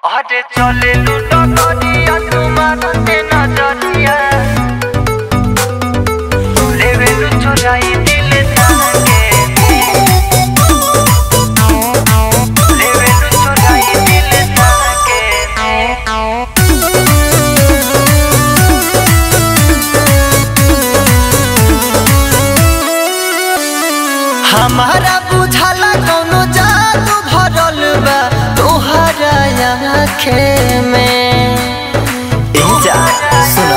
अरे चले लूटो करिया तुम्हारे नजरिया लेवे लू चुराई दिल ताके लेवे लू चुराई दिल ताके हमारा बुझाला कौनो जादू भरल बा तोहरा आँखे में ए जा सुनो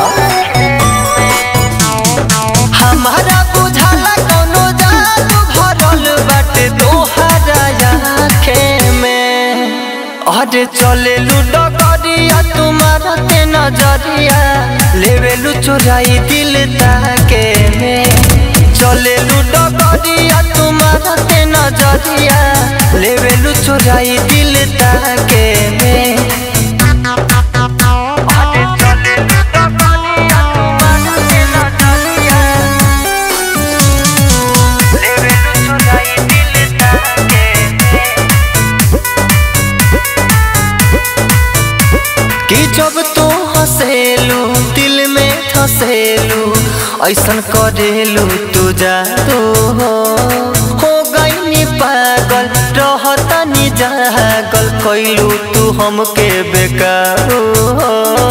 हमारा बुझाला कौनो जादू भरल बाटे तोहरा आँखे में अरे चले लूडो करिया तुम्हारा ते नजरिया लेवे लू चुराई दिल ताके में चले लूडो करिया तुम्हारा ते नजरिया लेवे लू चुराई दिल ताके में अरे चले लूडो करिया तुम्हारा ते नजरिया लेवे लू चुराई दिल ताके में कि जब तू हंसेलू दिल में धसेलू ऐसन करेलू तू जादू हो हो गईनी पागल रहतनी जागल कैलू तू हमके बेकारू हो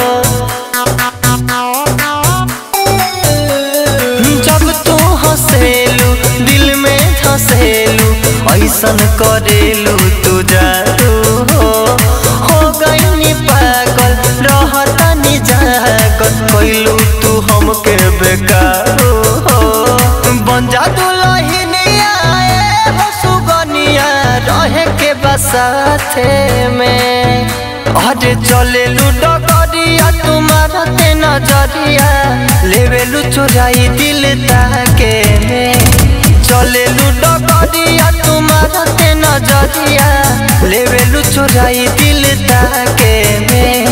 जब तू हंसेलू दिल में धसेलू ऐसन करेलू तू जादू हो हो गईनी पागल रहतनी जागल कैलू तू हमके बेकारू हो बन जा दुलहिनिया ए हो सुगनिया रहे के बसाथे में अरे चले लूडो करिया तुम्हारा ते नजरिया लेवे लू चुराई दिल ताके में चले लूडो करिया तुम्हारा ते नजरिया लेवे लू चुराई दिल ताके में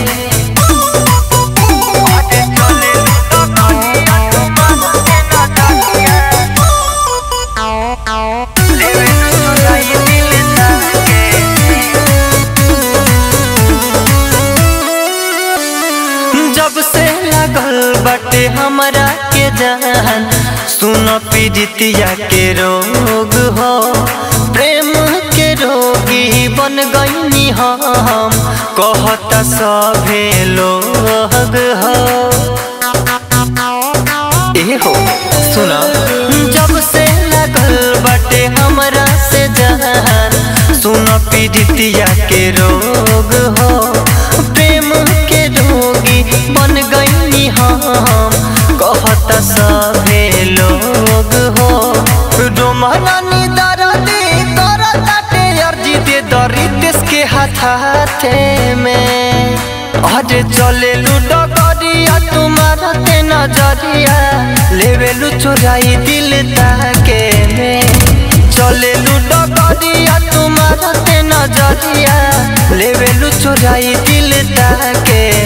अरे चले लूडो करिया तुम्हारा ते नजरिया लेवे लू चुराई दिल ताके में जब से लगल बटे हमरा के जान सुन पीड़ितिया के रोग हो प्रेम के रोगी बन गईनी हम कहता सभे लोग हो ए हो सुना जब से लगल बटे हमरा से जान सुन पीड़ितिया के रोग हो प्रेम के रोगी बन गईनी हम कहत सभे लोग हो रोमरानी दरदी करताटे अर्जी दे दरी देश के हाथ हाथे में अरे चले लूडो करिया तुम्हारा ते नजरिया लेवे लू चुराई दिल ताके में चले लूडो करिया तुम्हारा ते नजरिया लेवे लू चुराई दिल ताके